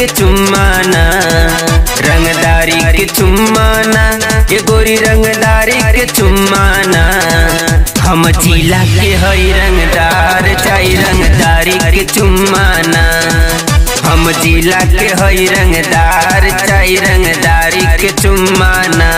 के चुम्माना रंगदारी के चुम्माना ये गोरी रंगदारी के चुम्माना हम जिला के हई रंगदार चाई रंगदारी के चुम्माना हम जिला के हई रंगदार चाई रंगदारी के चुम्माना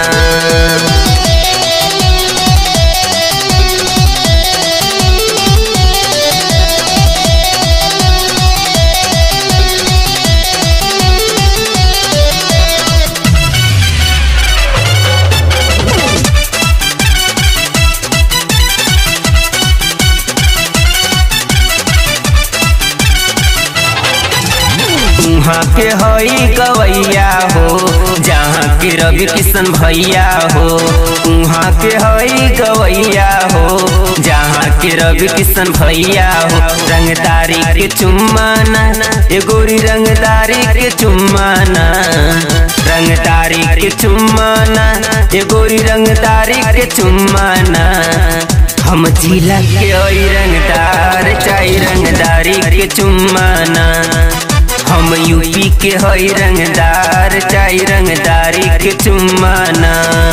उहाँ के हई गवैया हो जहाँ के रवि किशन भैया हो उहाँ के हई गवैया हो जहाँ के रवि किशन भैया हो रंगदारी के चुम्माना ये गोरी रंगदारी के चुम्माना रंगदारी के चुम्माना ये गोरी रंगदारी के चुम्माना हम जिला के ओई रंगदार चाई रंगदारी के चुम्माना हम यूपी के हई रंगदार चाई रंगदारी के चुम्माना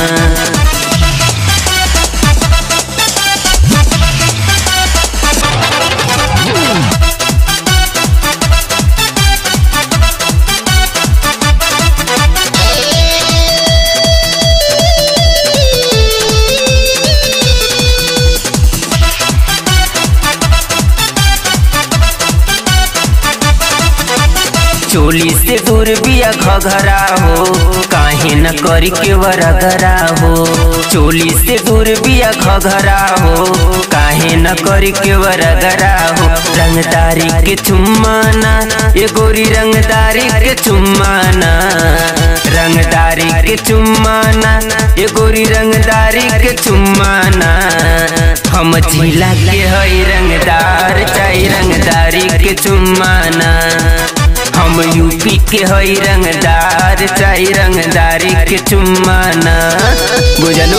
चोली से दूर बिया घघरा हो काहे न करी के वरगरा हो चोली से दूर बिया घघरा हो काहे न करी के वरगरा हो रंगदारी के चुम्माना ये गोरी रंगदारी के चुम्माना रंगदारी के चुम्माना ये गोरी रंगदारी के चुम्माना हम जिला के हई रंगदार चाई रंगदारी के चुम्माना हम यूपी के हई रंगदार चाई रंगदारी के चुम्माना बुझलू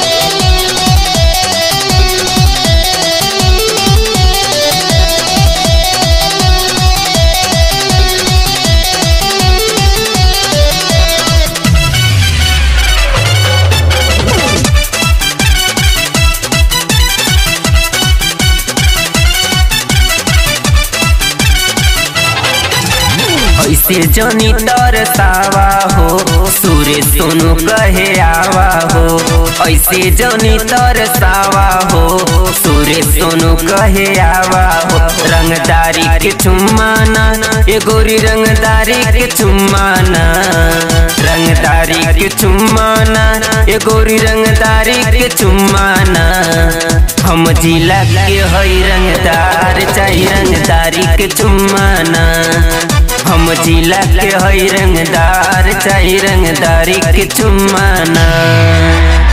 ऐसे जनी तरसावा हो सूर्य सोनू कहे आवा हो ऐसे जनी तरसावा हो सूर्य सोनू कहे आवा हो रंगदारी के चुम्माना ये गोरी रंगदारी के चुम्माना रंगदारी के चुम्माना ये गोरी रंगदारी के चुम्माना हम जिला के हई रंगदार चाही रंगदारी के चुम्माना हम जिला के हई रंगदार चाही रंगदारी के चुम्माना